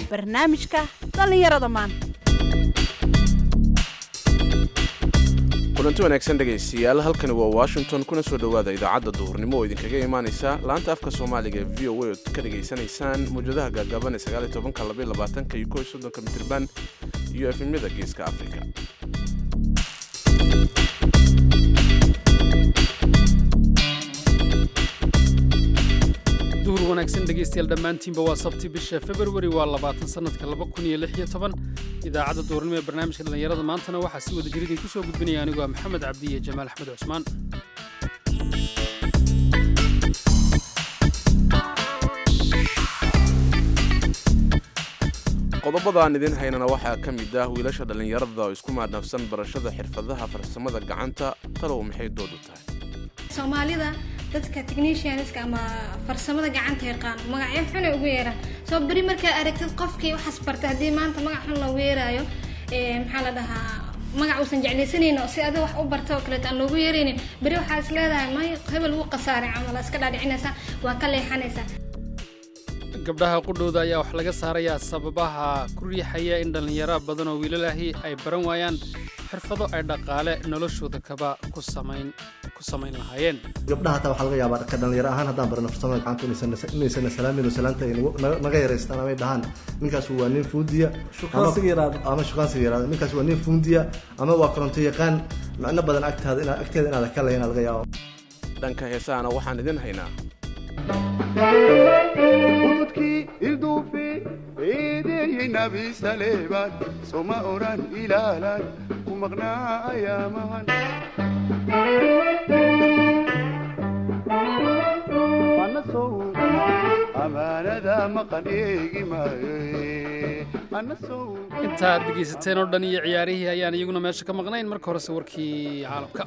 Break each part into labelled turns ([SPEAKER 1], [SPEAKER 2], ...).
[SPEAKER 1] barnaamijka dhallinyarada maanta
[SPEAKER 2] kulanti wanaagsan dhegaystayaal halkani waa washington kuna soo dhowaada idaacadda duhurnimo oo idinkaga imaanaysa laanta afka soomaaliga ee v o a ood ka dhegaysanaysaan mawjadaha gaagaaban ee sagaaliy tobanka labaiy labaatanka iyo kow iyo soddonka mitirban iyo efemyada geeska afrika
[SPEAKER 3] duhur wanaagsan dhegaystayaal dhammaantiinba waa sabti bisha februari waa labaatan sannadka laba kun iyo lix iyo toban idaacadda duhurnimo ee barnaamijka dhallinyarada maantana waxaa si wada jiridin ku soo gudbinaya anigu waa maxamed cabdi iyo jamaal axmed cusmaan
[SPEAKER 2] qodobada aan idin haynana waxaa ka mid ah wiilasha dhallinyarada oo isku maadnafsan barashada xirfadaha farsamada gacanta talow maxay doodu tahay
[SPEAKER 4] soomaalida dadka technicianska ama farsamada gacanta yaqaan magacyo xunay ugu yeeraan soo beri markaa aragtid qofkii waxaas bartay haddii maanta magac xun loogu yeeraayo maxaa la dhahaa magac uusan jeclaysanaynin oo si adiga wax u barta oo kaleeto aan loogu yeeraynin beri waxaa is leedahay may hebel wuu khasaaray camal iska dhaadhicinaysaa waa ka leexanaysaa
[SPEAKER 3] gabdhaha qudhooda ayaa wax laga saarayaa sababaha ku riixaya in dhallinyaro badan oo wiilalahi ay baran waayaan xirfado ay dhaqaale noloshooda kaba ku samayn ku samayn lahaayeen
[SPEAKER 5] gabdhaha hataa waxaa laga yaabaa ka dhalinyaro ahaan haddaan barano farsamada gacanta inaysana salaamin oo salaanta ay naga yaraystaan amay dhahaan ninkaas waa nin fuundiya ama shukaansiga yaraado ninkaas waa nin fuundiya ama waa koronto yaqaan macno badan agtaada ina agteeda inaada ka lahayn laga yaabo
[SPEAKER 2] dhanka heesahana waxaan idin haynaa
[SPEAKER 6] ududkii ilduufi eedeeyey nabi saleebaan soma oran ilaalan ku maqnaa ayaamahan anasow amaanada maqan eegi maayo anasow
[SPEAKER 3] intaad dhegaysateen oo dhan iyo ciyaarihii ayaan iyaguna meesha ka maqnayn marka horese warkii caalamka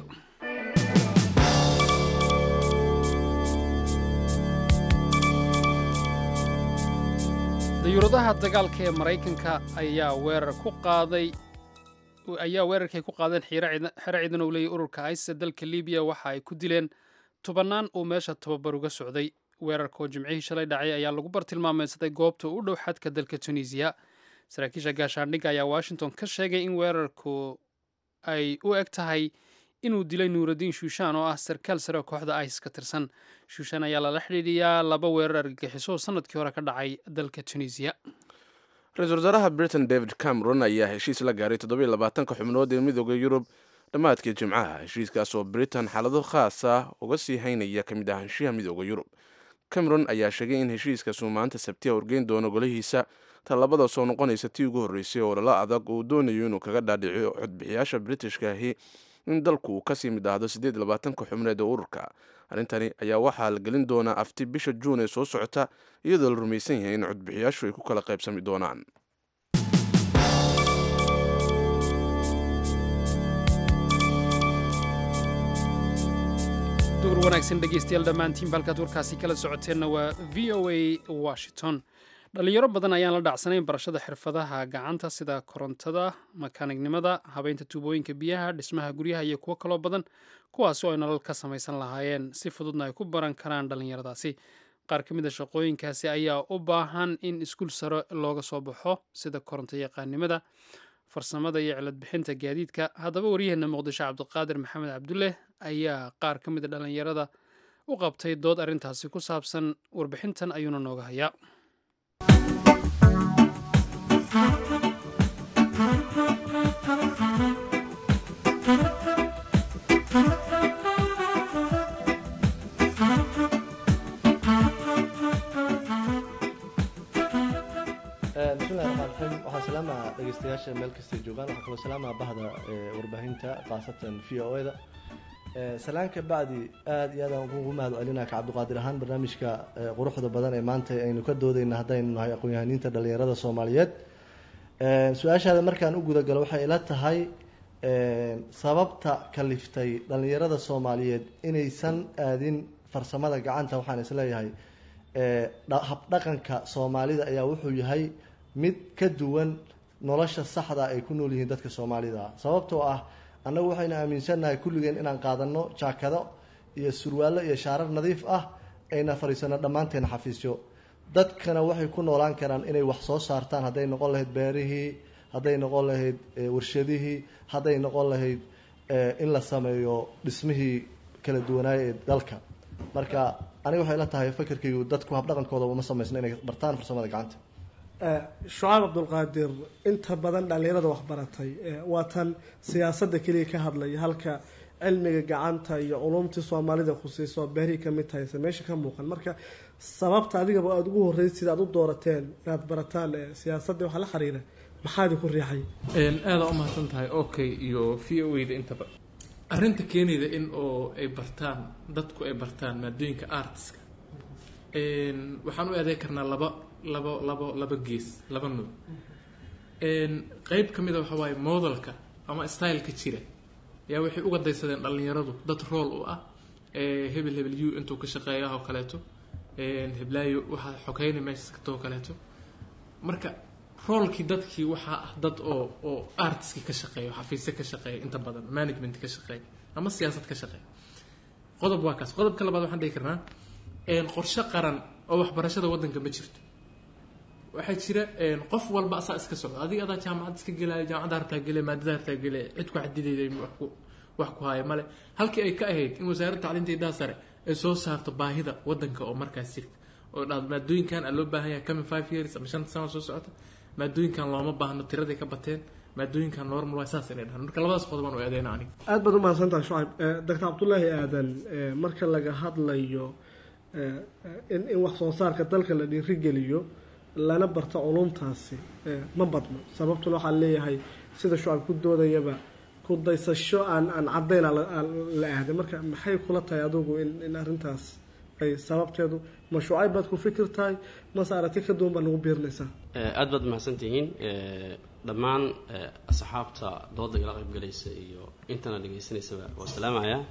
[SPEAKER 3] dayuuradaha dagaalka ee maraykanka ayaa weerar ku qaaday ayaa weerarkay ku qaadeen xero ciidan oo leeyahy ururka isis dalka libiya waxa ay ku dileen tobannaan uu meesha tababar uga socday weerarka oo jimcihii shalay dhacay ayaa lagu bartilmaameysaday goobta u dhow xadka dalka tunisiya saraakiisha gaashaandhigga ayaa washington ka sheegay in weerarku ay u eg tahay inuu dilay nuuraddiin shuushaan oo ah sarkaal sare oo kooxda isis ka tirsan shuushaan ayaa lala xidhiidhiyaa laba weerar argagixiso oo sanadkii hore ka dhacay dalka tunisiya
[SPEAKER 2] ra-iisul wasaaraha britain david cameron ayaa heshiis la gaaray toddobiy labaatanka xubnood ee midooda yurub dhammaadkii jimcaha heshiiskaas oo britain xaalado khaasa uga sii haynaya ka mid ahaanshiha midooda yurub cameron ayaa sheegay in heshiiskaasuu maanta sabtiya horgeyn doono golihiisa tallabada soo noqonaysa tii ugu horreysay oo lala adag uu doonayo inuu kaga dhaadhiciyo codbixiyaasha britishka ahi in dalku uu kasii mid ahdo siddeed labaatanka xubneed ee ururka arrintani ayaa waxaa la gelin doonaa afti bisha juun ee soo socota iyadoo la rumaysan yahay in codbixiyaashu ay ku kala qaybsami doonaan
[SPEAKER 3] duur wanaagsan dhegaystayaal dhammaantiinba halkaad warkaasi kala socoteenna waa v o a washington dhallinyaro badan ayaan la dhacsanayn barashada xirfadaha gacanta sida korontada makaanignimada habeynta tuubooyinka biyaha dhismaha guryaha iyo kuwo kaloo badan kuwaasi oo ay nolol ka samaysan lahaayeen si fududna ay ku baran karaan dhallinyaradaasi qaar ka mid a shaqooyinkaasi ayaa u baahan in iskuul sare looga soo baxo sida koronto yaqaannimada farsamada iyo cilad bixinta gaadiidka haddaba waryaheena muqdisho cabdiqaadir maxamed cabdulle ayaa qaar ka mid a dhallinyarada u qabtay dood arrintaasi ku saabsan warbixintan ayuuna nooga hayaa
[SPEAKER 5] bismillahi raxmaan raxiim waxaan salaamaa dhegeystayaasha meel kastay joogaan waxaa kaloo salaamaa bahda warbaahinta khaasatan v o e da salaanka bacdi aada iyo aadaan ugu mahad celinaa ka cabdiqaadir ahaan barnaamijka quruxda badan ee maanta aynu ka doodeyna haddaynu nahay aqoon-yahaniinta dhalinyarada soomaaliyeed su-aashaada markaan u gudagalo waxay ila tahay sababta kaliftay dhalinyarada soomaaliyeed inaysan aadin farsamada gacanta waxaan isleeyahay habdhaqanka soomaalida ayaa wuxuu yahay mid ka duwan nolosha saxda ay ku nool yihiin dadka soomaalida sababtoo ah annagu waxaynu aaminsannahay kulligeen inaan qaadano jaakado iyo surwaallo iyo shaarar nadiif ah ayna fadhiisano dhammaanteena xafiisyo dadkana waxay ku noolaan karaan inay wax soo saartaan hadday noqon lahayd beerihii hadday noqon lahayd eh, warshadihii hadday noqon lahayd eh, in la sameeyo dhismihii kala duwanaaya ee dalka marka aniga waxay la tahay fakerkaygu dadku habdhaqankooda uma samaysna inay bartaan farsamada gacanta
[SPEAKER 7] Eh, shucaab cabdulqaadir inta badan dhallinyarada waxbaratay eh, waa tan siyaasadda keliya ka hadlaya halka cilmiga gacanta iyo culumtii soomaalida khusayso beerihii kamid tahay se meesha ka muuqan marka sababta adigaba aada ugu horreysay aad u doorateen inaad barataan eh, siyaasadda waxa la xiriira maxaa idinku riixay
[SPEAKER 8] aada u mahadsan tahay okay iyo v o da intaba arrinta keenayda in oo ay bartaan dadku ay bartaan maadooyinka artiska waxaan u adeeg karnaa laba labo labo laba gees laba nuuc qeyb ka mid a waxa waaye modelka ama styleka jira yaa waxay uga daysadeen dhallinyaradu dad rool u ah ee hebel hebel u intuu ka shaqeeya oo kaleeto heblaayo waxaa xogeyna meesha katoo kaleeto marka roolkii dadkii waxaa ah dad oo oo artiski ka shaqeeya xafiisyo ka shaqeeya inta badan management ka shaqeeya ama siyaasad ka shaqeeya qodob waa kaas qodobka labaad waxaan dhihi karnaa qorshe qaran oo waxbarashada waddanka ma jirto waxaa jira qof walba asaa iska socda adiga adaa jaamacad iska gelaya jaamacadda hartaa gele maadada hartaa gele cid ku xadidayda wax ku wax ku haya male halkii ay ka ahayd in wasaaradda tacliinta idaha sare ay soo saarto baahida waddanka oo markaas jirta oo dhahdo maadooyinkan aa loo baahan yahay coming five years ama shanta sano soo socota maadooyinkan looma baahno tiraday ka bateen maadooyinkan normal waa saas inay dhahaan marka labadaas qodobaan u eedeyna aniga
[SPEAKER 7] aada baad u mahadsantahay shucayb doctor cabdullaahi aadan eh, marka laga hadlayo eh, in in wax soo saarka dalka la dhiirigeliyo lana barto culumtaasi eh, ma badno sababtuna waxaa leeyahay sida shucayb ku doodayaba ku daysasho aan aan caddayn aan la- aan la aaday marka maxay kula tahay adigu in in arrintaas ay sababteedu ma shucayb baad ku fikir tahay mase aragti ka duwan baad nagu biirinaysaa
[SPEAKER 9] aad baad mahadsantihiin Eh, dhammaan eh, asxaabta dooda igala qaybgalaysa iyo intana dhegaysanaysaba waa salaamayaa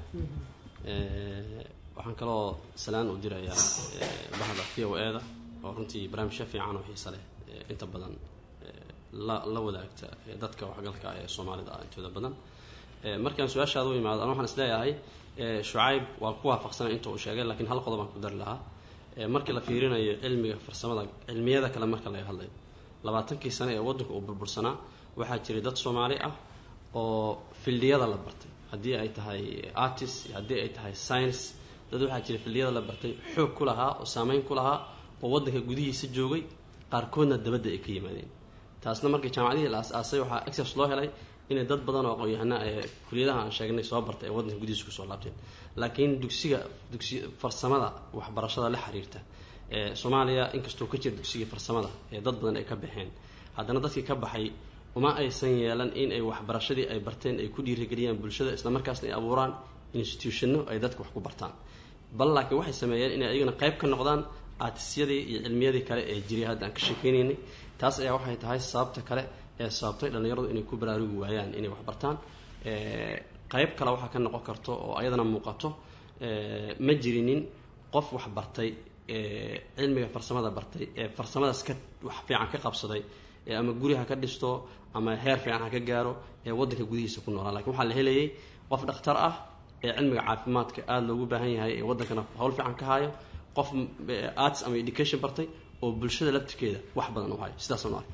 [SPEAKER 9] Eh, waxaan kaloo salaan u dirayaa eh, bahda v o e da oo runtii barnaamijyo fiican oo xiisa leh eh, inta badan eh, la la wadaagta eh, dadka waxgalka ah ee soomaalida ah intooda badan Eh, markaan su-aashaada u imaado ana waxaan isleeyahay eh, shucayb waa ku waafaqsanay inta uu sheegay laakiin hal qodob aan ku dari lahaa Eh, markii la fiirinayo cilmiga farsamada cilmiyada kale marka laga hadlayo labaatankii sane ee waddanka uu burbursanaa waxaa jiray dad soomaali ah oo fildiyada la bartay haddii ay tahay artist iyo haddii ay tahay science dad waxaa jiray fildiyada la bartay xoog ku lahaa oo saameyn ku lahaa oo waddanka gudihiisa joogay qaarkoodna dabadda ay ka yimaadeen taasna markii jaamacadihii la as-aasay waxaa access loo helay inay dad badan oo aqoon-yahana ee kuliyadaha aan sheegnay soo bartay ee waddanka gudihiisa kusoo laabteen laakiin dugsiga dugsi farsamada waxbarashada la xiriirta ee soomaaliya inkastoo ka jira dugsigii farsamada ee dad badan ay ka baxeen haddana dadkii ka baxay uma aysan yeelan in ay waxbarashadii ay barteen ay ku dhiirigeliyaan bulshada islamarkaasna ay abuuraan institutionno ay dadka wax ku bartaan bal laakiin waxay sameeyeen inay ayagana qayb ka noqdaan aatisyadii iyo cilmiyadii kale ee jiray hadda aan ka sheekeynaynay taas ayaa waxay tahay sababta kale ee sababtay dhallinyaradu inay ku baraarugi waayaan inay wax bartaan Eh, qayb kale waxaa ka noqon karto oo ayadana muuqato eh, ma jirinin qof wax bartay eh, cilmiga farsamada bartay ee farsamadaas ka wax fiican ka qabsaday ee ama guri ha ka dhisto ama heer fiican ha ka gaaro ee waddanka gudihiisa ku noolaa lakin waxaa la helayay qof dhakhtar ah ee cilmiga caafimaadka aada loogu baahan yahay ee waddankana hawl fiican ka hayo qof eh, arts ama education bartay oo bulshada laftirkeeda wax badan u hayo sidaasaan u arkay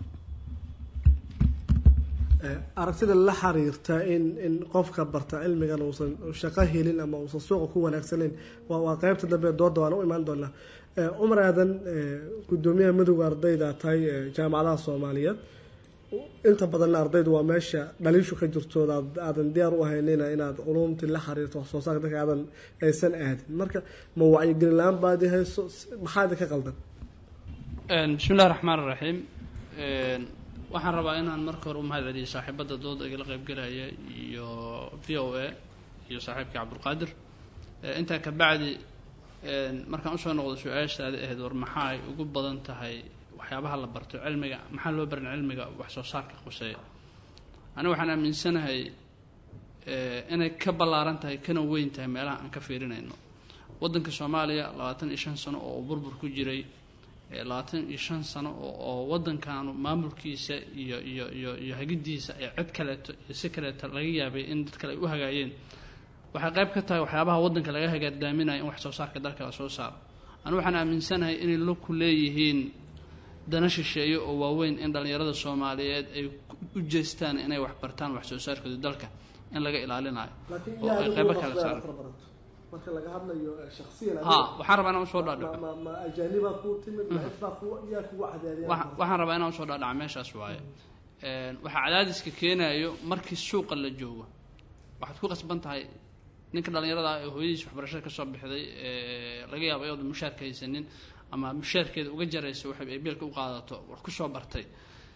[SPEAKER 7] Eh, aragtida la xiriirta in in qofka barta cilmigan uusan shaqo helin ama uusan suuqa ku wanaagsanayn waa waa qeybta dambe ee dooda waan u imaan doonaa Eh, cumar aadan eh, gudoomiyaha madowga ardayda tahay eh, jaamacadaha soomaaliyeed inta badanna ardaydu waa meesha dhaliishu ka jirto aad- aadan diyaar u ahaynina inaad culumtii la xiriirto wax soo saarka dadka aadan aysan aadin marka ma wacyigelin la-aan baad hayso maxaa idinka qaldan
[SPEAKER 3] bismi illahi raxmaan raxiim waxaan rabaa inaan marka hore u mahad celiyo saaxiibadda dooda igala qaybgalaya iyo v o a iyo saaxiibkii cabdulqaadir Eh, intaa ka bacdi markaan usoo noqdo su-aashaada ahayd war maxaa ay ugu badan tahay waxyaabaha la barto cilmiga maxaa loo barin cilmiga wax soo saarka quseeya aniga waxaan aaminsanahay eh, inay ka ballaaran tahay kana weyn tahay meelaha aan ka fiirinayno waddanka soomaaliya labaatan iyo shan sano oo uu burbur ku jiray eh, labaatan iyo shan sano oo oo waddankaanu maamulkiisa iyo iyo iyo iyo hagidiisa ay cid kaleeto iyo si kaleeto laga yaabay in dad kale ay u hagaayeen waxay qayb ka tahay waxyaabaha waddanka laga hagaadaaminayo in wax soo saarka dalka la soo saaro
[SPEAKER 10] anu waxaan aaminsanahay inay la ku leeyihiin dana shisheeye oo waaweyn in dhallinyarada soomaaliyeed ay u jeestaan inay wax bartaan wax soo saarkooda dalka in laga ilaalinayo
[SPEAKER 7] laakiin
[SPEAKER 10] oo ay qaybo kala saaro
[SPEAKER 7] marka laga hadlayo shaksiyan
[SPEAKER 10] ha waxaan rabaa inaan usoo dhaadhaco
[SPEAKER 7] ma ma ajaaniba ku timid ma cid baa ku yaa kugu cadaadiyay
[SPEAKER 10] Waxa- waxaan rabaa inaan usoo dhaadhaco meeshaas waaye Een, waxaa cadaadiska keenayo markii suuqa la joogo waxaad ku qasban tahay ninka dhallinyarada ah ee hooyadiis waxbarashada ka soo bixday ee laga yaabo iyadoo mushaarka haysanin ama mushaarkeeda uga jaraysa waxay ay beelka u qaadato wax ku soo bartay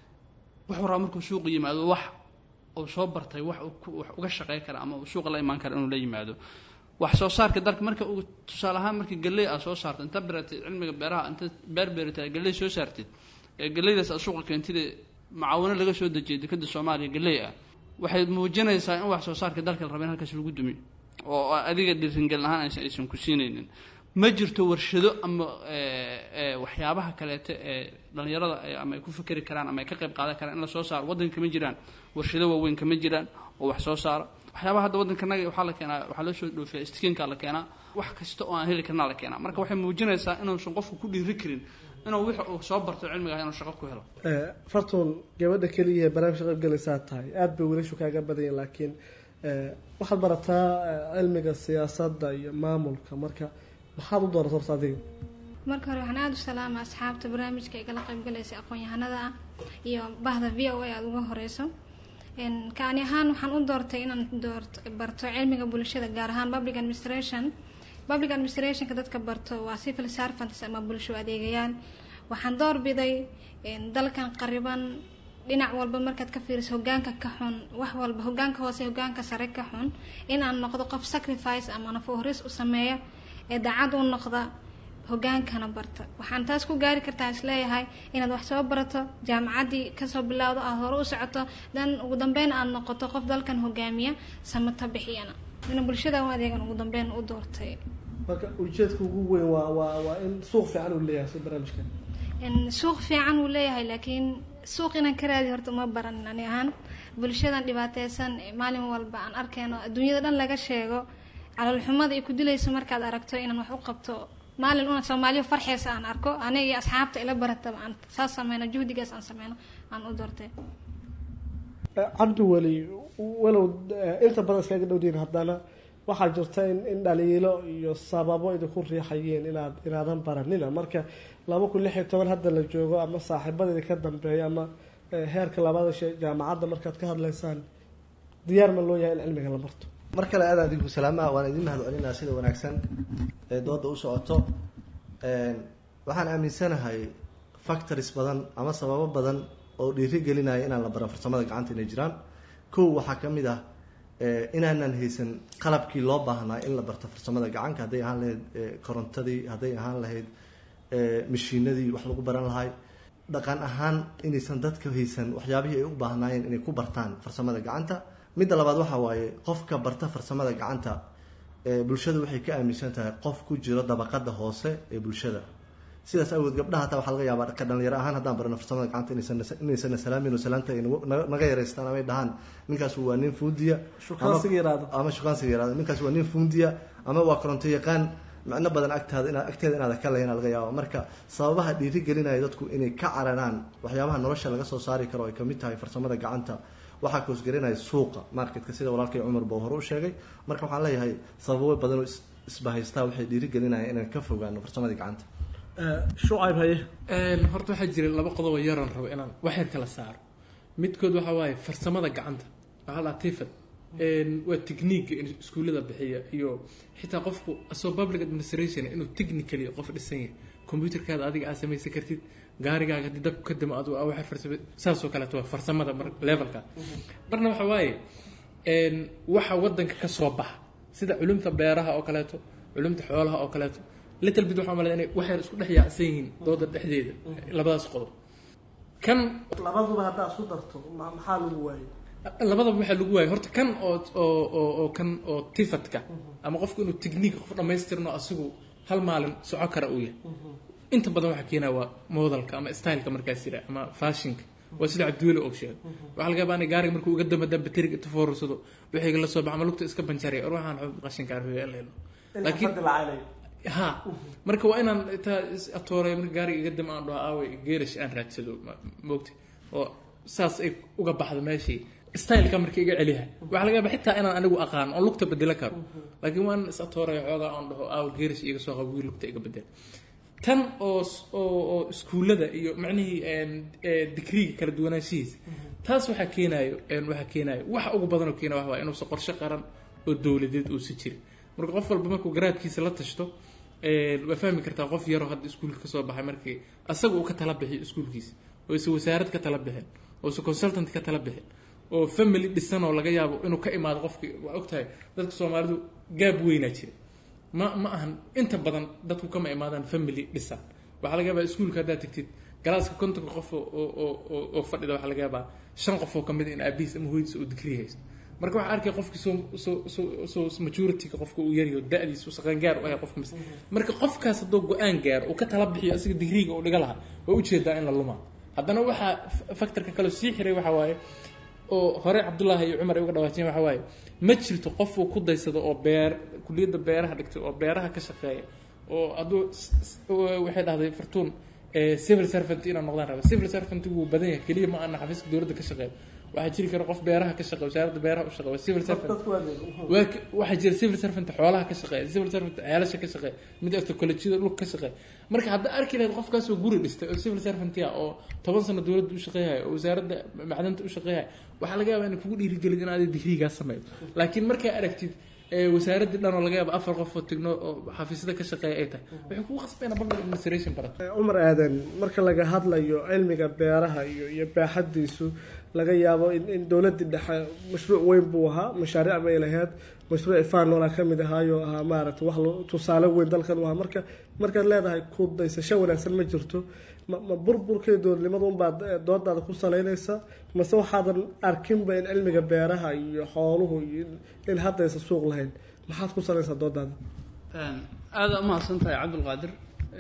[SPEAKER 10] wuxuu rabaa markuu suuqa yimaado wax uu soo bartay wax uu ku- wax uga shaqey kara ama uu suuqa la imaan kara inuu la yimaado wax soo saarka dalka marka uu tusaale ahaan markii galley aad soo saarto inta beratay cilmiga beeraha inta beer beeratay aad galley soo saartid ee galleydaas aad suuqa keentid ee macaawino laga soo dejiyay dekada soomaaliya galley ah waxay muujinaysaa in wax soo saarka dalka la raba in halkaas lagu dumiyo oo adiga dhiringelin ahaan aysan aysan ku siinaynin ma jirto warshado ama ee, ee, waxyaabaha kaleete ee dhallinyarada ay- ama ay ku fikeri karaan ama ay ka qayb qaadan karaan in la soo saaro waddanka kama jiraan warshado waaweyn kama jiraan oo wax soo saara waxyaabaha hadda waddankanaga waxaa la keenaa waxaa loo soo dhoofiyaa istikiinkaa la keenaa wax kasta oo aan heli karnaa la keenaa marka waxay muujinaysaa inuusan qofku ku dhiiri karin inuu wix uu soo barto cilmiga ah inuu shaqo ku helo
[SPEAKER 7] Eh, fartuun gabadha keliya ee barnaamijka qaybgalaysaa tahay aada bay wiilashu kaaga badanyihin laakiin eh, waxaad barataa eh, cilmiga siyaasadda iyo maamulka marka maxaad u dooratay horta adiga
[SPEAKER 4] marka hore waxaan aada u salaama asxaabta barnaamijka igala qaybgalaysa aqoon-yahanada ah iyo bahda v o a aada uga horeyso Een, kaani ahaan waxaan u doortay inaan doorto barto cilmiga bulshada gaar ahaan public administration public administrationka dadka barto waa civil servants ama bulsho adeegayaal waxaan doorbiday een, dalkan qariban dhinac walba markaad ka fiiriso hogaanka ka xun wax walba hogaanka hoose hogaanka sare ka xun in aan noqdo qof sacrifice ama nafohoris u sameeya ee daacad u noqda hogaankana barta waxaan taas ku gaari kartaa isleeyahay inaad wax soo barato jaamacaddii kasoo bilowdo aad hore u socoto dan ugu dambeyn aad noqoto qof dalkan hogaamiya samata bixiyana ina bulshada u adeegan ugu dambeyn u doortay
[SPEAKER 7] marka ujeedka ugu weyn waa waa waa in suuq fiican uu leeyahay si barnaamijkan
[SPEAKER 4] In suuq fiican uu leeyahay laakiin suuq inaan ka raadi horta uma baran ani ahaan bulshadan dhibaateysan ee maalin walba aan arkeyno adduunyada dhan laga sheego caloolxumada ay ku dilayso markaad aragto inaan wax u qabto maalin una soomaaliya farxeysa aan arko aniga iyo asxaabta ila barataba aan saas sameyno juhdigaas aan sameyno aan u doortay
[SPEAKER 7] Eh, cabdi weli walow eh, inta badan iskaga dhowdiin haddana waxaa jirta in in dhaliilo iyo sababo idinku riixayeen inaad inaadan baranina marka laba kun lix iyo toban hadda la joogo ama saaxiibada ka dambeeya ama eh, heerka labada shay jaamacadda markaad ka hadlaysaan diyaar ma loo yahay in cilmiga la barto
[SPEAKER 5] mar kale aad adinku salaamaha waan idin mahad celinaa sida wanaagsan ee dooda u socoto Een, waxaan aaminsanahay factories badan ama sababo badan oo dhiiri gelinaya inaan la baran farsamada gacanta inay jiraan kow waxaa ka mid ah eh, inaanan haysan qalabkii loo baahnaa in la barto farsamada gacanka hadday ahaan lahayd eh, korontadii hadday ahaan lahayd eh, mashiinadii wax lagu baran lahay dhaqan ahaan inaysan dadka haysan waxyaabihii ay u baahnaayeen inay ku bartaan farsamada gacanta midda labaad waxaa waaye qofka barta farsamada gacanta ee bulshadu waxay ka aaminsan tahay qof ku jiro dabaqada hoose ee bulshada sidaas awgeed gabdhaha hataa waxaa laga yaabaa ka dhalinyaro ahaan haddaan barano farsamada gacanta inaysan inaysana salaamin oo salaanta ay nagu- naga naga yareystaan amay dhahaan ninkaas waa nin fuundiya
[SPEAKER 7] Shukaansiga yaraado.
[SPEAKER 5] ama shukaansiga yaraado ninkaas waa nin fuundiya ama waa koronto yaqaan macno badan agtaada inaad agteeda inaad ka lahayn laga yaabo marka sababaha dhiiri gelinaya dadku inay ka cararaan waxyaabaha nolosha laga soo saari karo ay kamid tahay farsamada gacanta waxaa koosgelinaya suuqa marketka sida walaalkay cumar buu hore u sheegay marka waxaan leeyahay sababo badan oo is- isbahaystaa waxay dhiiri gelinayaan inaan ka fogaano farsamadii gacanta
[SPEAKER 7] shucayb haye
[SPEAKER 8] Een, horta waxaa jira laba qodob oo yaran rabo inaan wax yar kala saaro midkood waxaa waaye farsamada gacanta waxaa la tifad waa technique in iskuullada bixiya iyo xitaa qofku asoo public administration inuu technically qof dhisan yahay computerkaada adiga aad samaysan kartid gaarigaaga haddii dabku ka damo adu waxa farsama saasoo kaleeto waa farsamada mar levelka marna waxa waaye een, waxa wadanka ka soo baxa sida culumta beeraha oo kaleeto culumta xoolaha oo kaleeto little bit waxaa malaya inay waxyar isku dhex yaacsan yihiin dooda dhexdeeda labadaas qodob kan
[SPEAKER 7] labaduba haddaa isku darto ma- maxaa lagu waayay
[SPEAKER 8] labadaba waxaa lagu waayay horta kan oo oo oo oo kan oo tifadka ama qofku inuu technique qof dhammaystirno asigu hal maalin soco kara uu yahay inta badan waxaa keenaya waa modelka ama styleka markaas jira ama fashionka waa sida cabdiweli oo sheegay waxaa laga yaabaa in gaariga markuu uga damba damba tirig inta foorursado wixii la soo baxa ama lugta iska banjaraya or waxaan xub qashinka arfiya leelo laakiin ha marka waa inaan taa is atooray marka gaariga iga dam aan dhaho aaway geerash aan raadsado ma- moogta oo saas ay uga baxdo meeshii styleka marka iga celiha waxaa laga yaaba xitaa inaan anigu aqaan oo lugta bedelo karo laakiin waan is atooray xoogaa aan dhaho aaw geerash iga soo qabo wii lugta iga bedel tan oo s- oo oo iskuullada iyo macnihii een, ee, digriga kala duwanaanshihiisa taas waxaa keenaayo een, waxaa keenaayo waxa ugu badan oo keena waxa waaye inuusan qorshe qaran oo dowladeed uusan jirin marka qof walba markuu garaadkiisa la tashto een, waa fahmi kartaa qof yaroo hadda iskuulka kasoo baxay markii asaga uu ka tala bixiyo iskuulkiisa oo isa wasaarad ka tala bixin oo isa consultant ka tala bixin oo family dhisan oo laga yaabo inuu ka imaado qofkii waa ogtahay dadka soomaalidu gaab weynaa jira ma ma ahan inta badan dadku kama imaadaan family dhisan waxaa laga yaabaa iskuulka haddaad tagtid galaaska kontonka qof oo oo oo- oo oo fadhida waxaa laga yaabaa shan qof oo kamid in aabihiis ama hooyadiis uu digrii haysto marka waxaa arkay qofkii soo soo soo soo majority-ga qofka uu yaryaho da-diis uu saqangaar u ahay qofka mis marka qofkaas hadduu go-aan gaaro uu ka tala bixiyo asiga digriiga uu dhiga lahaa waa ujeedaa in la lumaa haddana waxaa factorka kale sii xiray waxaa waaye oo hore cabdullaahi iyo cumar ay uga dhawaajiyeen waxaa waaye ma jirto qof uu ku daysado oo beer kuliyadda beeraha dhigtay oo beeraha ka shaqeeya oo hadduu s- s- oo waxay dhahday fartuun ee, civil servant inaan noqdaan raba civil servant wuu badan yahay keliya ma ana xafiiska dowladda ka shaqeeya waxaa jiri kara qof beeraha ka shaqeeya wasaaradda beeraha u shaqeeya civil servant waa ka- waxaa jira civil servant xoolaha ka shaqeeya civil servant ceelasha ka shaqeeya mid agto kolejyada dhulka ka shaqeeya marka hadda arki lahayd qofkaasoo guri dhistay oo civil servant ah oo toban sano dowladda u shaqeeyahay oo wasaaradda macdanta u shaqeeyahay waxaa laga yaabaa inay kugu dhiirigelin in aaday digriigaas sameeyo laakiin markaa aragtid ee, wasaaraddii dhan oo laga yaabo afar qof oo tigno oo xafiisyada ka shaqeeya ay tahay waxay kugu qasbayna public administration barato
[SPEAKER 7] cumar aadan marka laga hadlayo cilmiga beeraha iyo iyo baaxadiisu laga yaabo in, in dowladii dhexe mashruuc weyn buu ahaa mashaariic bay lahayd mashruuc fanoola ka mid ahaayo ahaa maaragta wax lo- tusaale weyn dalkan u ahaa marka markaad leedahay ku daysasho wanaagsan ma jirto ma, ma burburkii dowladnimada unbaad eh, doodaada ku salaynaysa mase waxaadan arkinba in cilmiga beeraha iyo xooluhu iyo in- in haddaysa suuq lahayn maxaad ku salaysaa doodaada
[SPEAKER 10] aada umahadsan tahay cabdulqaadir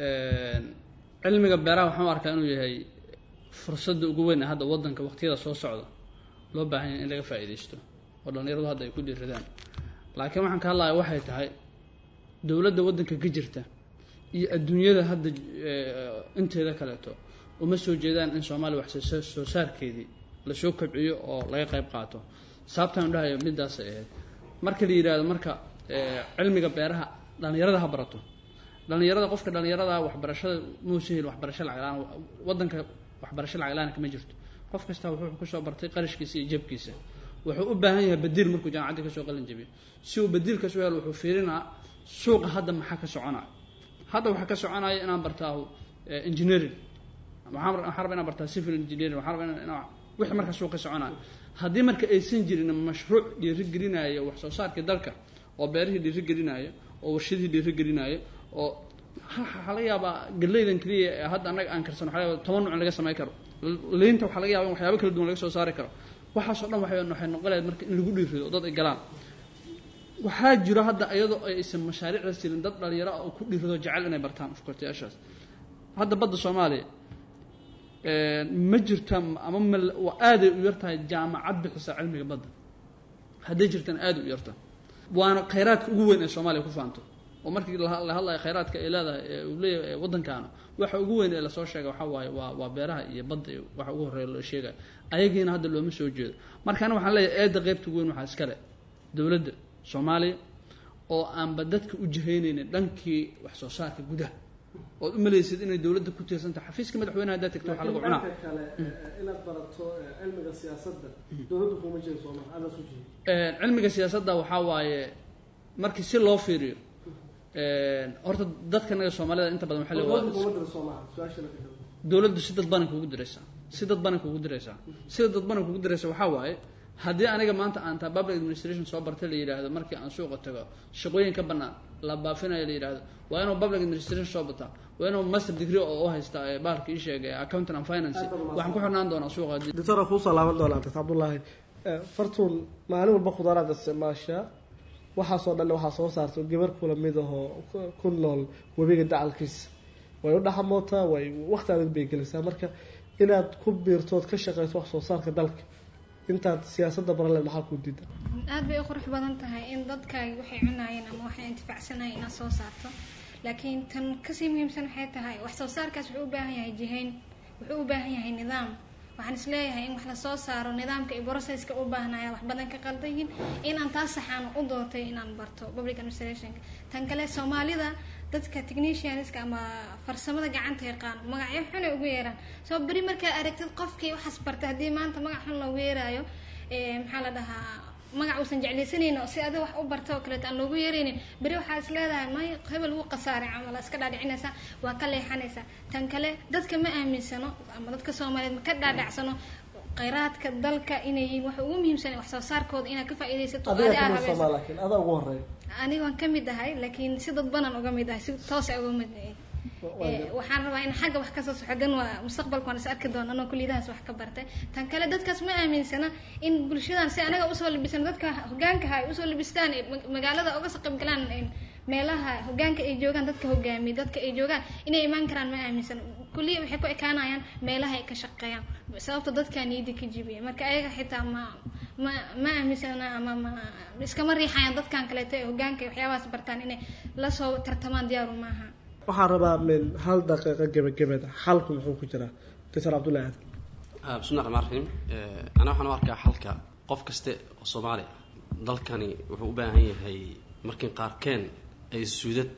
[SPEAKER 10] cilmiga beeraha waxaan u arkaa inuu yahay fursadda ugu weyn ee hadda wadanka waqtiyada soo socda loo baahan yahay in laga faa'iidaysto oo dhallinyaradu hadda ay ku dhiiradaan laakiin waxaan ka hadlaya waxay tahay dowladda waddanka ka jirta iyo adduunyada hadda eh, inteeda kaleeto uma soo jeedaan in soomaaliya wax soo soo saarkeedii lasoo kobciyo oo laga qayb qaato sababtaan u dhahayo midaasay ahayd marka la yidhaahdo marka eh, cilmiga beeraha dhallinyarada ha barato dhallinyarada qofka dhallinyarada waxbarashada muusa hel waxbarasho lacag la-aan wadanka waxbarasho lacag la-aan kama jirto qof kasta wuxuu kusoo bartay qarashkiisa iyo jabkiisa wuxuu u baahan yahay badiil markuu jaamacadda kasoo qalin jabiyo si uu badiilkaas u helo wuxuu fiirinaa suuqa hadda maxaa ka soconaya hadda waxaa ka soconaya inaan bartaahu eh, engineering waxaan rab- waxaan rabaa inaan bartaa civil engineering waxaan rabaa inaan- inaan wixii marka suuq ka soconaya haddii marka aysan jirin mashruuc dhiirigelinaayo wax soo saarkii dalka oo beerihii dhiirigelinaayo oo warshadihii dhiirigelinaayo oo ha- waxaa laga yaabaa galeydan keliya ee hadda annaga aan karsan waxaa laga yaabaa toban nuuc in laga samey karo liinta waxaa laga yaaba in waxyaabo kala duwan laga soo saari karo waxaasoo dhan waxay waxay noqon lahayd marka in lagu dhiirido oo dad ay galaan waxaa jiro hadda iyadoo aysan mashaariicda sirin dad dhalinyaro ah oo ku dhiirido jecel inay bartaan afkortayaashaas hadda badda soomaaliya ma jirta ama mal- waa aaday u yartahay jaamacad bixisa cilmiga badda hadday jirtana aada u yarta waana khayraadka ugu weyn ee soomaaliya ku faanto oo markii la la hadlayo khayraadka ay leedahay ee uu leeyahay ee waddankaana waxa ugu weyn ee lasoo sheegay waxaa waaye waa waa beeraha iyo badda iyo waxa ugu horreeya loo sheegayo ayagiina hadda looma soo jeedo markaana waxaan leeyahay eedda qaybta ugu weyn waxaa iskale dowladda soomaaliya oo aanba dadka u jihaynaynin dhankii wax soo saarka gudaha ood u malaysid inay dowladda ku tiirsantahay xafiiska madaxweynaha haddaad tagto waxaa lagu cunaa
[SPEAKER 7] dhanka kale inaad barato cilmiga siyaasadda dowladdu kuma jiro sooma aada su jiro
[SPEAKER 10] Een, cilmiga siyaasadda waxaa waaye markii si loo fiiriyo een, horta dadkanaga soomaalida inta badan waxaa
[SPEAKER 7] dowladdu
[SPEAKER 10] leeyahay
[SPEAKER 7] kuma jiro soomaa su-aasha la kadabo
[SPEAKER 10] dowladdu si dadbanan kugu diraysaa si dadbanan kugu diraysaa sida dadbanan kugu diraysa waxaa waaye haddii aniga maanta aan taa public administration soo bartay la yidhaahdo markii aan suuqa tago shaqooyin ka bannaan la baafinayo la yidhaahdo waa inuu public administration soo bataa waa inuu master degree oo u haysta ee bahalka ii sheegay accountant and finance waxaan ku xirnaan doonaa suuqa haddii
[SPEAKER 7] doctora kuusoo laaban doonaa dr cabdullaahi Eh, fartuun maalin walba khudaaraad isticmaashaa waxaasoo dhan waxaa soo saarta gabar kula mid ahoo ku- ku nool webiga dacalkiisa way u dhaxamootaa way waqti adag bay gelisaa marka inaad ku biirtood ka shaqeyso wax soo saarka dalka intaad siyaasadda baraleed maxaa ku diida
[SPEAKER 4] aad bay u qurux badan tahay in dadkaagi waxay cunaayeen ama waxay intifacsanayeen inaad soo saarto laakiin tan kasii muhiimsan waxay tahay wax soo saarkaas wuxuu u baahan yahay jihayn wuxuu u baahan yahay nidaam waxaan isleeyahay in wax lasoo saaro nidaamka iyo processka u baahnaya wax badan ka qaldan yihiin inaan taas saxaan u doortay inaan barto public administrationka tan kale soomaalida dadka technicianska ama farsamada gacanta yaqaan magacyo xunay ugu yeeraan soo beri markaa aragtid qofkii waxaas bartay haddii maanta magac xun loogu yeeraayo maxaa la dhahaa magac uusan jeclaysanaynin oo si adiga wax u barta oo kaleeto aan loogu yeeraynin beri waxaa is leedahay may hebel wuu qasaaray camal iska dhaadhicinaysaa waa ka leexanaysaa tan kale dadka ma aaminsano ama dadka soomaaliyeed ma ka dhaadhacsano khayraadka dalka inay yihiin waxa ugu muhiimsan wax soo saarkooda inaad ka faa'iidaysato oo
[SPEAKER 7] adiga
[SPEAKER 4] adi aad
[SPEAKER 7] kamid
[SPEAKER 4] habayso
[SPEAKER 7] somaa laakiin adaa ugu horeeya
[SPEAKER 4] aniga waan ka mid ahay laakiin si dadbanan uga mid ahay si toosa uga mid ahay Eh, waxaan rabaa in xagga wax kasoo soxo dan waa mustaqbalka waan is arki doona anoo kulliyadahaas wax ka bartay tan kale dadkaas ma aaminsana in bulshadan si anaga usoo labisan dadka hogaankaha ay usoo labistaan ee ma- magaalada uga soo qaybgalaan ee meelaha hogaanka ay joogaan dadka hogaamiya dadka ay joogaan inay imaan karaan ma aaminsan kulliya waxay ku ekaanayaan meelaha ay ka shaqeeyaan sababta dadkaa niyadda ka jibiya marka ayaga xitaa ma ma ma aaminsana ama ma iskama riixayaan dadkan kaleeto ee hogaanka iyo waxyaabahaas bartaan inay lasoo tartamaan diyaaru maaha
[SPEAKER 7] waxaan rabaa min hal daqiiqo gebagabada xalku muxuu ku jiraa dr cabdullahi aadan
[SPEAKER 9] Ah, bismillahi raxmaan raxiim Eh, ana waxaan u arkaa xalka qof kaste oo soomaali ah dalkani wuxuu u baahan yahay markii qaarkeen ay suudad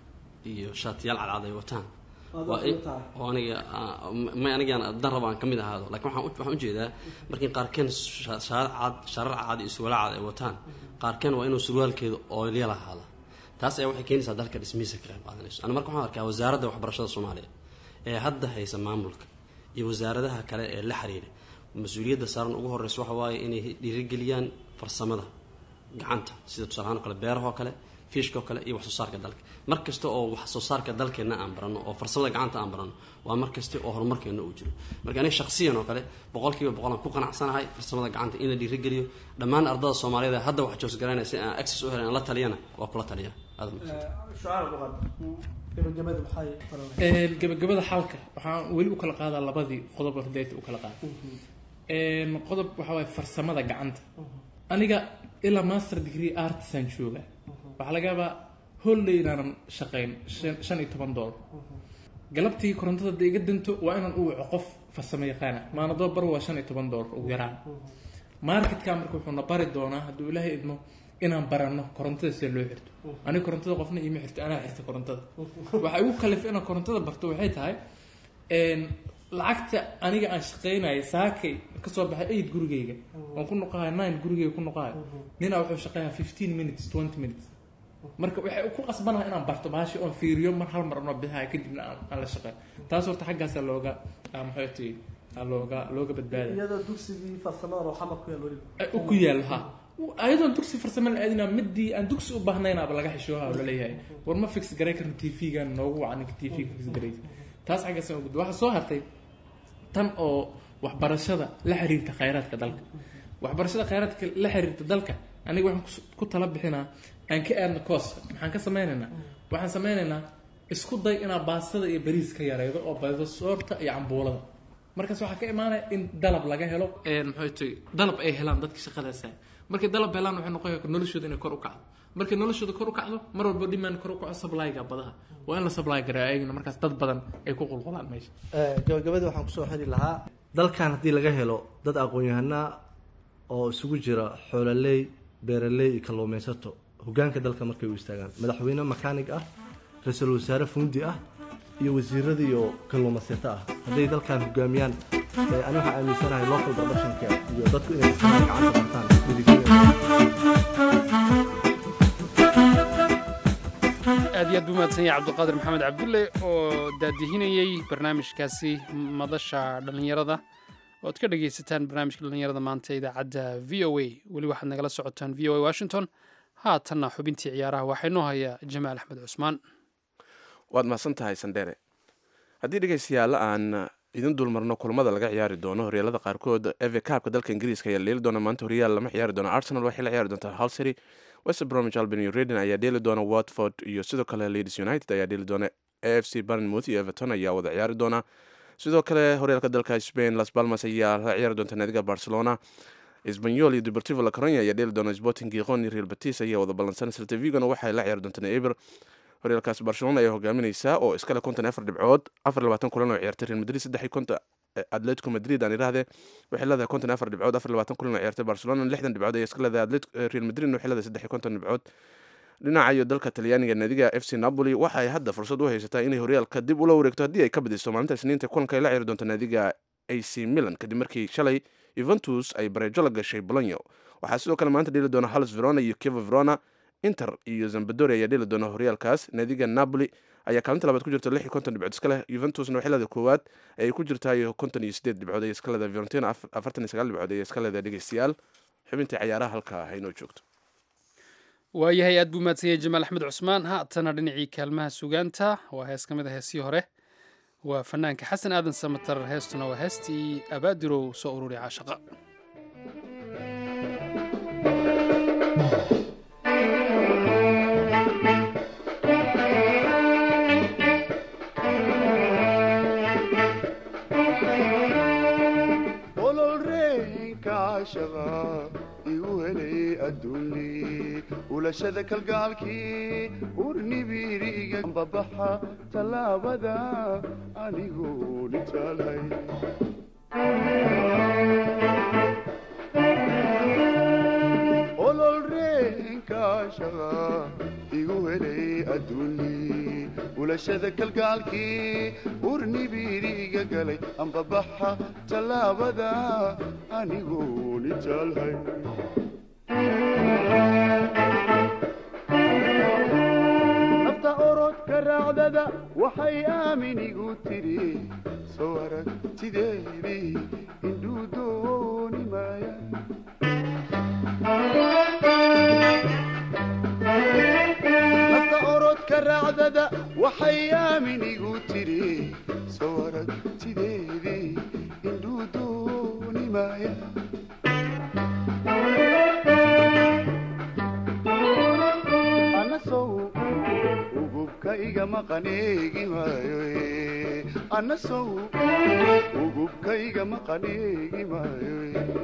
[SPEAKER 9] iyo shaatiyaal cadcad ay wataan
[SPEAKER 7] Aad
[SPEAKER 9] waa
[SPEAKER 7] waxay
[SPEAKER 9] in-
[SPEAKER 7] tahay.
[SPEAKER 9] oo aniga ah, may anigaan dan raba aan ka mid ahaado laakiin waxaan u- waxaan ujeedaa markii qaarkeen sha- shaarar cad shaarar cad iyo surwaal cad ay wataan qaarkeen waa inuu surwaalkeedu oolyal ahaada taas ayaa waxay keenaysaa dalka dhismihiisa ka qayb qaadanayso ana marka waxaan arkaa wasaaradda waxbarashada soomaaliya ee hadda haysa maamulka iyo wasaaradaha kale ee la xiriira mas-uuliyadda saaran ugu horeysa waxa waaye inay dhiirigeliyaan farsamada gacanta sida tusaale ahaan oo kale beeraha oo kale fiishka oo kale iyo wax soo saarka dalka mar kasta oo wax soo saarka dalkeenna aan barano oo farsamada gacanta aan barano waa mar kasta oo horumarkeenna uu jiro marka aniga shakhsiyan oo kale boqolkiiba boqol aan ku qanacsanahay farsamada gacanta in la dhiirigeliyo dhammaan ardada soomaaliyeed ee hadda wax joosgaraynaya si aan access u helin aan la taliyana waa kula taliya aad u mahadsan.
[SPEAKER 7] gebagabada maxay
[SPEAKER 8] Een, gabagabada xalka waxaan weli u kala qaadaa labadii qodob oo hidaayta u kala qaada Een, qodob waxaa waaye farsamada gacanta aniga ilaa master degree artisan jooga waxaa laga yaabaa holley inaanan shaqayn shan shan iyo toban doolar galabtii korontada hadday iga danto waa inaan u waco qof farsamo yaqaana maanadoo bar waa shan iyo toban doolar ugu yaraan marketka marka wuxuu na bari doonaa hadduu ilaahay idmo inaan baranno korontada sida loo xirto aniga korontada qofna iima xirto anaa xirta korontada waxa igu kalif inaan korontada barto waxay tahay een, lacagta aniga aan shaqaynayo saakay kasoo baxay aid gurigayga waan ku noqohay nine gurigayga ku noqohay ninaa wuxuu shaqeeyaa fifteen minutes twenty minutes marka waxay ku qasbanaha inaan barto baashi oon fiiriyo mar hal mar anoo bixayo kadibna aan aan la shaqeyn taas horta xaggaasa looga ah, maxay tahay ah, looga looga badbaadaya
[SPEAKER 7] iyadoo dugsigii farsamada oo xamar ku yaal weliba
[SPEAKER 8] ay u ku yaal ha ayadoon dugsi farsamo la aadina midii aan dugsi u baahnaynaba laga xishooha oo laleeyahay war ma fix garay karno t v-gan noogu waca ninka t v-ga fix garay taas xaggaas aan gudbo waxaa soo hartay tan oo waxbarashada la xiriirta khayraadka dalka waxbarashada khayraadka la xiriirta dalka aniga waxaan kus- ku tala bixinaa aan ka aadno kooska maxaan ka sameynaynaa waxaan sameynaynaa isku day inaa baastada iyo bariis ka yareydo oo badido soorta iyo cambuulada markaas waxaa ka imaanaya in dalab laga helo maxay tahay dalab ay helaan dadka shaqadaasa markay dalab helaan waxay noqon noloshooda inay kor u kacdo markay noloshooda kor u kacdo mar walba demand kor u kaco supplyga badaha waa in la supply garaa ayagana markaas dad badan ay ku qulqulaan meesha
[SPEAKER 5] gabagabadii waxaan kusoo xiri lahaa dalkan haddii laga helo dad aqoon-yahanaa oo isugu jira xoololey beeraley iyo kalluumaysato hogaanka dalka markay u istaagaan madaxweyne makaanig ah ra-iisul wasaare fundi ah iyo wasiirada iyo kalluumaysato ah hadday dalkan hogaamiyaan ee ani waxaan aaminsanahay local productionka iyo dadku inay isticmaal gacanta bartaan
[SPEAKER 3] aad iyo aad buu mahadsan yahay cabdiqaadir maxamed cabdulle oo daadihinayey barnaamijkaasi madasha dhallinyarada ood ka dhagaysataan barnaamijka dhallinyarada maanta ee idaacadda v o a weli waxaad nagala socotaan v o a washington haatanna xubintii ciyaaraha waxaa inoo haya jamaal axmed cusmaan
[SPEAKER 2] waad mahadsan tahay sandheere haddii dhegaystayaal aan idin dulmarno kulamada laga ciyaari doono horyaalada qaarkood eve kaabka dalka ingiriiska ayaa leeli doona maanta horyaal lama ciyaari doono arsenal waxay la ciyaari doontaa halsary west bromwich albion iyo reading ayaa dheeli doona watford iyo sidoo kale leeds united ayaa dheeli doona a f c barnmouth iyo everton ayaa wada ciyaari doona sidoo kale horyaalka dalka spain las palmas ayaa la ciyaari doonta naadiga barcelona esbanyol iyo deportivo la coronia ayaa dheeli doona sporting giqon iyo real batis ayaa wada ballansan celta vigona waxay la ciyaari doontaan eber horyaalkaas barcelona ayaa hogaaminaysaa oo iskale konton afar dhibcood afar labaatan kulan oo ciyaartay real madrid saddex iyo konton atletico madrid aan idhaahde waxay leedahay konton afar dhibcood afar labaatan kulan oo ciyaartay barcelona lixdan dhibcood ayay iska leedahay atlet real madrid waxay leedahay saddex iyo konton dhibcood dhinaca iyo dalka talyaaniga naadiga f c napoli waxa ay hadda fursad u haysataa inay horyaalka dib ula wareegto haddii ay ka badiso maalinta isniinta kulanka ay la ciyaari doonto naadiga ac milan kadib markii shalay yuventus ay bareejo la gashay bolonyo waxaa sidoo kale maanta dheli doona halis verona iyo kiva verona inter iyo zambadori ayaa dheli doona horyaalkaas naadiga napoli ayaa kaalinta labaad ku jirta lix iyo konton dhibcood iska leh yuventusna waxay leedahay koowaad ayay ku jirtaa iyo konton iyo sideed dhibcood ayay iska leedahay fiorentina afartan iyo sagaal dhibcood ayay iska leedahay dhegeystayaal xubintii cayaaraha halkaa haynoo joogto
[SPEAKER 3] waayahay aad buu mahadsan jamaal axmed cusmaan haatana dhinacii kaalmaha sugaanta waa hees ka mid a heesii hore waa fanaanka xasan aadan samatar heestuna waa heestii abaadirow soo ururi caashaqa
[SPEAKER 6] igu helay adduuni ulashada kalgaalkii urnibiriga babaxa tallaabada anigoo dhitaalhay ololreenkaashaqa igu helay adduuni ulashada kalgaalkii urnibiriga galay ambabaxa tallaabada anigoo dhitaalhay nafta orodka raacdada waxay aamin igu tidhi soo aragtideedii indhuu dooni maaya nafta orodka raacdada waxay aamin igu tidhi soo aragtideedii indhuu dooni maaya anasow ugubka igama qaneegi maayo anasow ugubka igama qaneegi maayo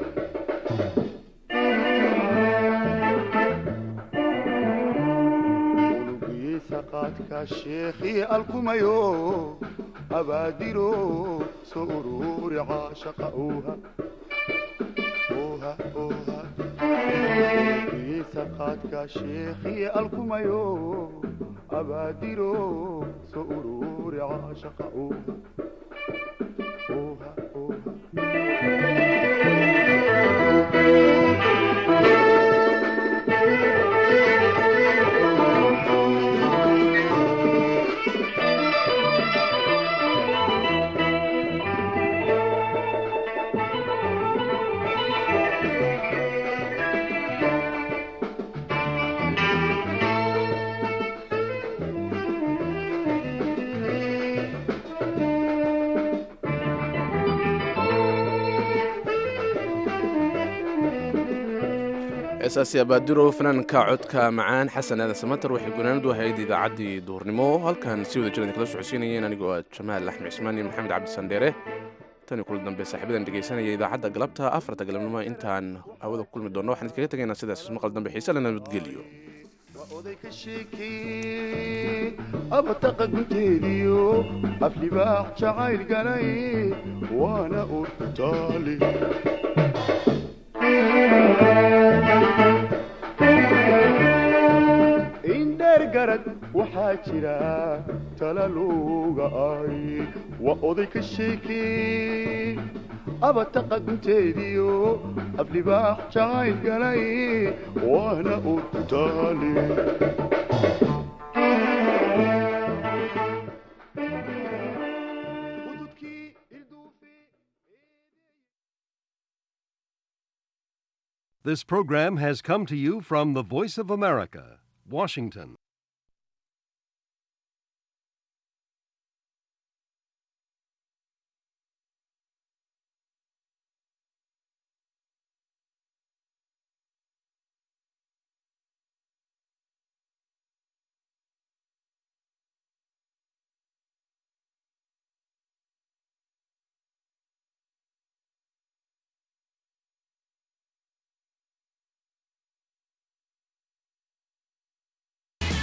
[SPEAKER 6] qaadka sheekhii alkumayo abaadiro soo ururi caashaqa uuha uuha uuha kiisa qaadka sheekhii alkumayo abaadiro soo ururi caashaqa uuha uuha uuha
[SPEAKER 2] heesaasi abaadiro fanaanka codka macaan xasan aadan samatar waxay gunaanadu ahayd idaacaddii duhurnimo halkan si wada jiran kala socodsiinayeen anigoo ah jamaal axmed cismaan iyo maxamed cabdi sandheere tani kula dambe saaxiibadan dhegeysanaya idaacadda galabta afarta galabnimo intaan hawada ku kulmi doonno waxaan idinkaga tegaynaa sidaas maqal dambe xiise le nabadgeliyo
[SPEAKER 6] oday ka sheekee abataqa gunteediyo aflibaax jacayl galay waana urtaali indheer garad waxaa jira talaluga ay waa oday ka sheekee abataqa gunteediyo aflibaax jacayl galay waana urtaali
[SPEAKER 11] This program has come to you from the Voice of America, Washington.